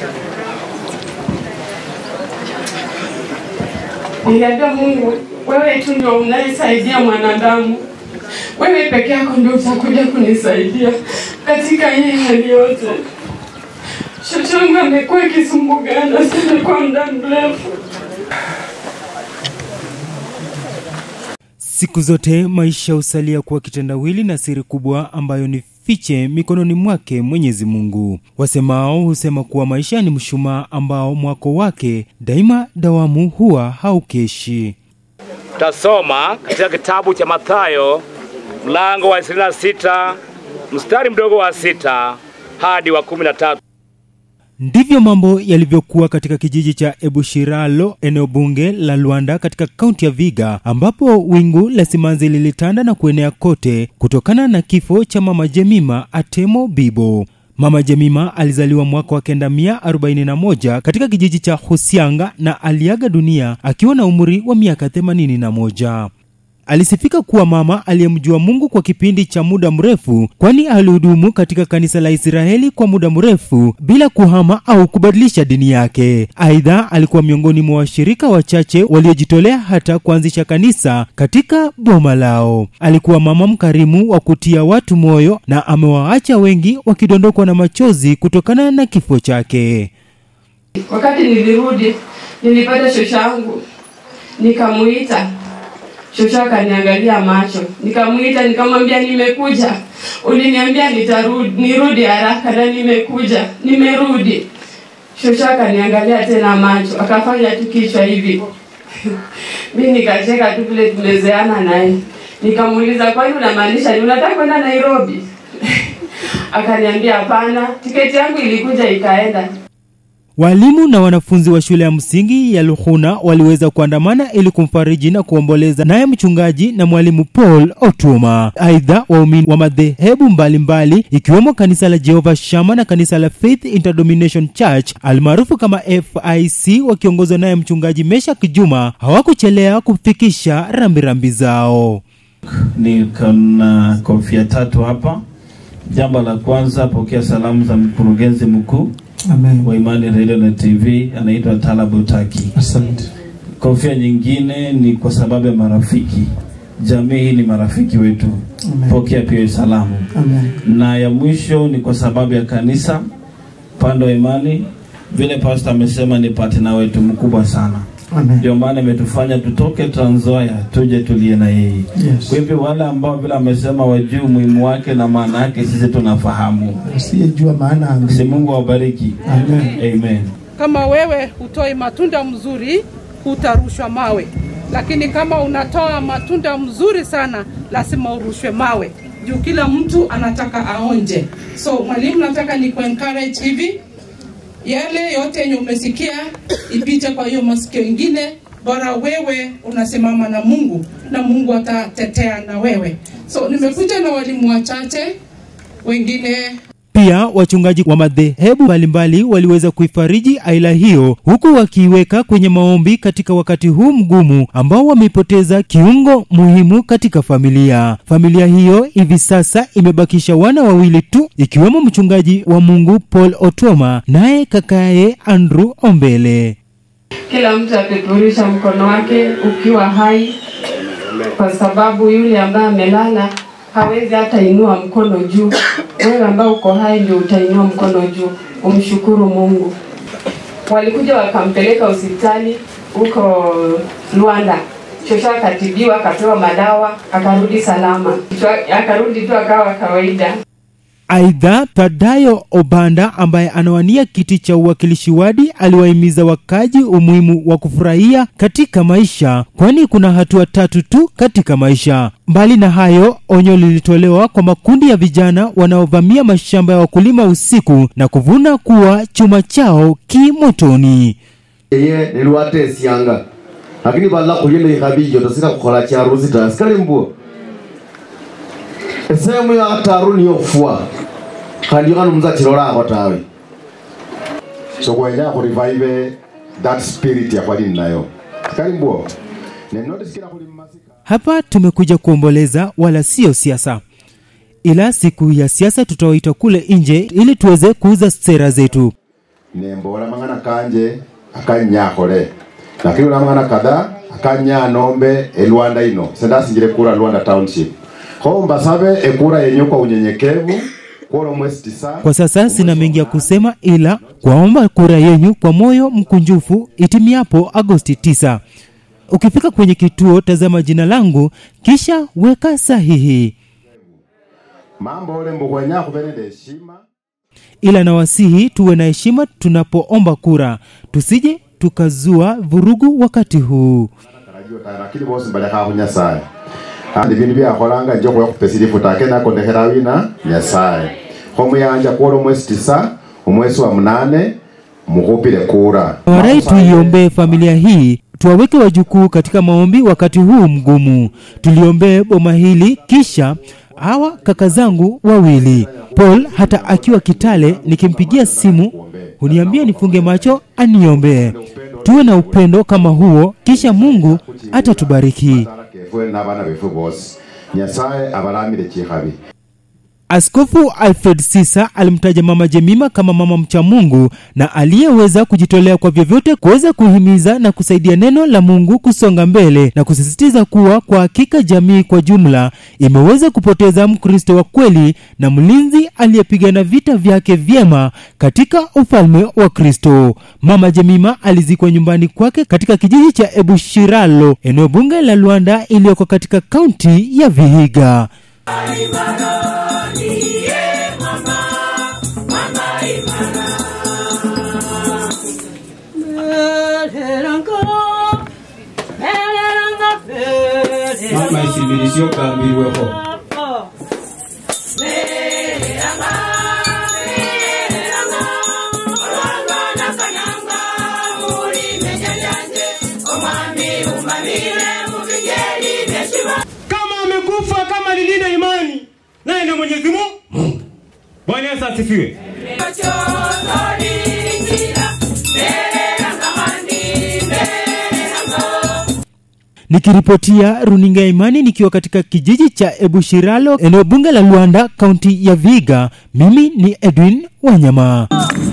Niliambia Mungu, wewe tu ndio unayesaidia mwanadamu, wewe peke yako ndio utakuja kunisaidia katika hii hali yote. Shosho yangu amekuwa akisumbugana sana kwa muda mrefu. Siku zote maisha husalia kuwa kitendawili na siri kubwa ambayo ni fiche mikononi mwake Mwenyezi Mungu. Wasemao husema kuwa maisha ni mshumaa ambao mwako wake daima dawamu huwa haukeshi. Tasoma katika kitabu cha Mathayo mlango wa 26 mstari mdogo wa sita hadi wa kumi na tatu. Ndivyo mambo yalivyokuwa katika kijiji cha Ebushiralo, eneo bunge la Luanda katika kaunti ya Viga, ambapo wingu la simanzi lilitanda na kuenea kote kutokana na kifo cha mama Jemima Atemo Bibo. Mama Jemima alizaliwa mwaka wa kenda mia arobaini na moja katika kijiji cha Husianga na aliaga dunia akiwa na umri wa miaka themanini na moja. Alisifika kuwa mama aliyemjua Mungu kwa kipindi cha muda mrefu, kwani alihudumu katika kanisa la Israeli kwa muda mrefu bila kuhama au kubadilisha dini yake. Aidha, alikuwa miongoni mwa washirika wachache waliojitolea hata kuanzisha kanisa katika boma lao. Alikuwa mama mkarimu wa kutia watu moyo na amewaacha wengi wakidondokwa na machozi kutokana na kifo chake. Wakati nilirudi, nilipata shosho yangu, nikamuita Shosho akaniangalia macho, nikamwita nikamwambia, nimekuja. Uliniambia nitarudi, nirudi haraka na nimekuja, nimerudi. Shosho akaniangalia tena macho, akafanya tu kichwa hivi. Mi nikacheka tu vile tumezeana naye, nikamuuliza, kwani unamaanisha ni unataka kwenda Nairobi? Akaniambia hapana, tiketi yangu ilikuja ikaenda. Walimu na wanafunzi wa shule ya msingi ya Luhuna waliweza kuandamana ili kumfariji na kuomboleza naye mchungaji na mwalimu Paul Otuma. Aidha, waumini wa madhehebu mbalimbali ikiwemo kanisa la Jehovah Shammah na kanisa la Faith Interdenomination Church almaarufu kama FIC wakiongozwa naye mchungaji Meshak Juma hawakuchelea kufikisha rambirambi zao. Niko na kofia tatu hapa. Jambo la kwanza, pokea salamu za mkurugenzi mkuu Amen. wa Imani Radio na TV, anaitwa Talabu Taki. Asante. Kofia nyingine ni kwa sababu ya marafiki. Jamii hii ni marafiki wetu, Amen. pokea pia salamu. Amen. Na ya mwisho ni kwa sababu ya kanisa pande wa imani, vile pastor amesema ni partner wetu mkubwa sana, Amen. ndio maana imetufanya tutoke Trans Nzoia tuje tulie na yeye. Yes. Kwa hivyo wale ambao vile amesema wajui umuhimu wake na maana yake, sisi tunafahamu. Asiyejua maana Si ambi. Mungu awabariki. Amen. Amen. Kama wewe hutoi matunda mzuri, hutarushwa mawe, lakini kama unatoa matunda mzuri sana, lazima urushwe mawe juu kila mtu anataka aonje. So mwalimu, nataka ni encourage hivi, yale yote yenye umesikia ipite kwa hiyo masikio ingine, bora wewe unasimama na Mungu na Mungu atatetea na wewe. So nimekuja na walimu wachache, wengine Pia wachungaji wa madhehebu mbalimbali waliweza kuifariji aila hiyo huku wakiiweka kwenye maombi katika wakati huu mgumu ambao wameipoteza kiungo muhimu katika familia. Familia hiyo hivi sasa imebakisha wana wawili tu ikiwemo mchungaji wa Mungu Paul Otoma naye kakaye Andrew Ombele. Kila mtu apeperusha mkono wake ukiwa hai, kwa sababu yule ambaye amelala hawezi hata inua mkono juu. Wewe ambaye uko hai ndio utainua mkono juu, umshukuru Mungu. Walikuja wakampeleka hospitali huko Luanda, shosho akatibiwa, akapewa madawa, akarudi salama, akarudi tu akawa kawaida. Aidha, Thadayo Obanda ambaye anawania kiti cha uwakilishi wadi aliwahimiza wakaji umuhimu wa kufurahia katika maisha, kwani kuna hatua tatu tu katika maisha. Mbali na hayo, onyo lilitolewa kwa makundi ya vijana wanaovamia mashamba ya wakulima usiku na kuvuna kuwa chuma chao kimotoni. eye nilwatesianga lakini vala khulile ikhabiyo tosika khukhola charusi ta sikali mbuo esehemu ya khataru niyo khufwa khandi khano omundu achilolakho tawe so kwenya khurivive that spirit yakhwali nayo sikali mbuo nenotisikila khuli mmasika Hapa tumekuja kuomboleza, wala sio siasa, ila siku ya siasa tutawaita kule nje ili tuweze kuuza sera zetu. nembola mang'ana kanje akanyakhole lakini ula mang'ana kadhaa akanya nombe elwanda ino sendasingile kura lwanda township kho mbasabe ekura yenyu kwa unyenyekevu kuola mwezi tisa Kwa sasa sina mengi ya kusema, ila kwaomba kura yenyu kwa moyo mkunjufu itimiapo Agosti 9. Ukifika kwenye kituo, tazama jina langu kisha weka sahihi. mambo ole mbukwenya khube nende heshima ila nawasihi tuwe na heshima tunapoomba kura, tusije tukazua vurugu wakati huu. tarajio ta lakini bosi mbalekha khu nyasaye andi bindu byakholanga nje khuya khupesilifu take nakondekhela wina nyasaye kho muyanja kuola omwezi tisa omwezi wa munane mukhupile kura Warai tuiombee familia hii, tuwaweke wajukuu katika maombi wakati huu mgumu. Tuliombee boma hili, kisha hawa kaka zangu wawili Paul, hata akiwa Kitale, nikimpigia simu huniambia nifunge macho aniombee. Tuwe na upendo kama huo, kisha Mungu atatubariki. Sala kefwe n'abana befu bosi nyasaye abalamile chikhabi Askofu Alfred Sisa alimtaja Mama Jemima kama mama mcha Mungu na aliyeweza kujitolea kwa vyovyote kuweza kuhimiza na kusaidia neno la Mungu kusonga mbele na kusisitiza kuwa kwa hakika jamii kwa jumla imeweza kupoteza Mkristo wa kweli na mlinzi aliyepigana vita vyake vyema katika ufalme wa Kristo. Mama Jemima alizikwa nyumbani kwake katika kijiji cha Ebushiralo, eneo bunge la Luanda iliyoko katika kaunti ya Vihiga. mama isibirisio kambirweho kama amekufa kama lilina imani naye na Mwenyezi Mungu. Bwana Yesu asifiwe. Nikiripotia runinga ya Imani nikiwa katika kijiji cha Ebushiralo, eneo bunge la Luanda, kaunti ya Viga, mimi ni Edwin Wanyama.